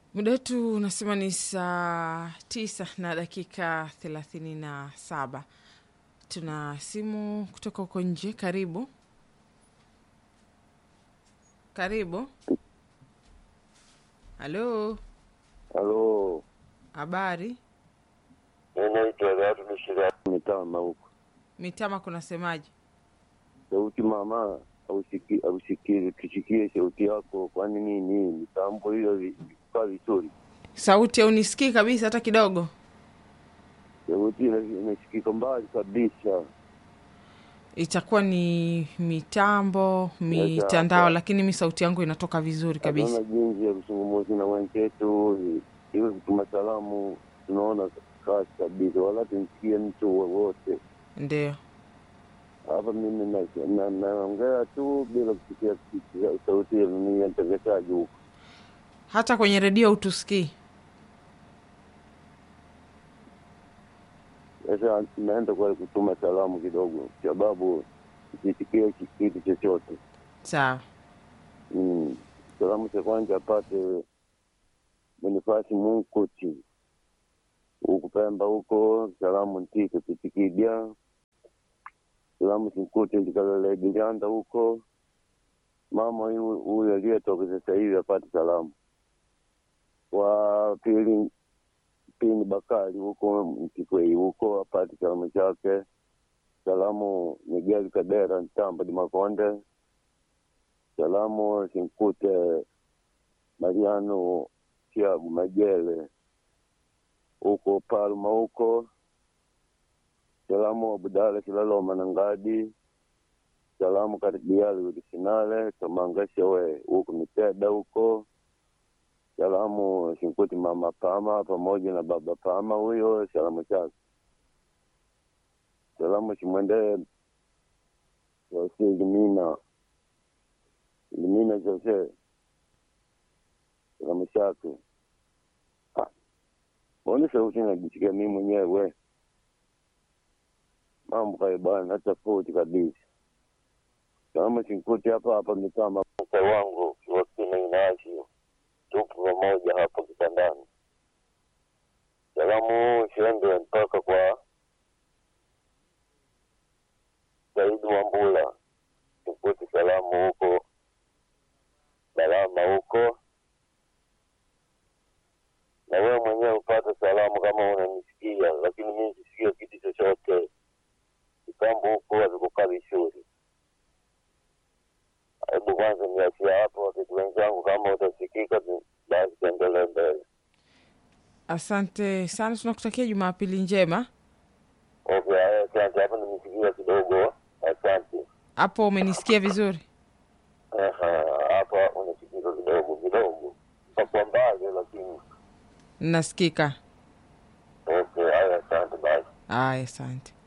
Muda wetu unasema ni saa tisa na dakika thelathini na saba. Tuna simu kutoka huko nje. Karibu, karibu. Halo, Halo, habari ninaitwa Gatu Bishira Mitama huko. Mitama, kunasemaje? Sauti mama, ausiki- ausikie tusikie sauti yako, kwani nini mitambo hiyo vi- vikaa vizuri? Sauti haunisikii kabisa hata kidogo. Sauti ina- inasikika mbali kabisa. Itakuwa ni mitambo mitandao, hapa. lakini mi sauti yangu inatoka vizuri kabisa. Hatuna jinsi ya kuzungumza na wenzetu, iwe kutuma salamu, tunaona kazi kabisa, wala tumsikie mtu wowote Ndio, hapa. Mimi na- na- naongea tu bila kusikia sauti ya nini ya mtangazaji huko. hata kwenye redio hutusikii. Sasa naenda kwa kutuma salamu kidogo, sababu sisikie kitu chochote. Sawa, Mm. Salamu cha kwanza apate Bonifasi Munkuti huku Pemba huko, salamu ntike titikidya salamu sinkuti ndikalele Gilianda huko. Mama huyu huyu aliyetoka sasa hivi apate salamu. Wa pili Pini Bakari huko Mkikwei huko apate salamu chake. Salamu Miguel Kadera Ntamba di Makonde. Salamu Sinkute Mariano Tiago Majele huko Palma huko. Salamu Abudala Silaloma na Ngadi. Salamu Karibiali Udisinale Kamangashewe huko Miteda huko. Salamu Sinkuti Mama Pama pamoja na Baba Pama huyo, salamu chake. Salamu Simwendee Jose Limina Limina Jose, salamu chake. Ah, Mbona sauti najisikia mimi mwenyewe, mambo kayo bwana, tofauti kabisa. Salamu Sinkuti hapa hapa Mitama, mke wangu Wakina Inasio tupo pamoja hapo kitandani. Salamu siende mpaka kwa Saidi Wambula, tukuti salamu huko Balama huko, na wewe mwenyewe upate salamu kama unanisikia, lakini mimi sisikia kitu chochote. Kitambo huko hazikukaa vizuri. Hebu kwanza niachia hapo, wakati wenzangu, kama utasikika tu, basi tuendelee mbele. asante sana, tunakutakia Jumapili njema. Okay, haya, asante. Hapa nimesikia kidogo, asante. Hapo umenisikia vizuri? Aha, hapa unasikika kidogo kidogo, kwa mbali, lakini Nasikika. okay, haya, asante basi. Aya, asante.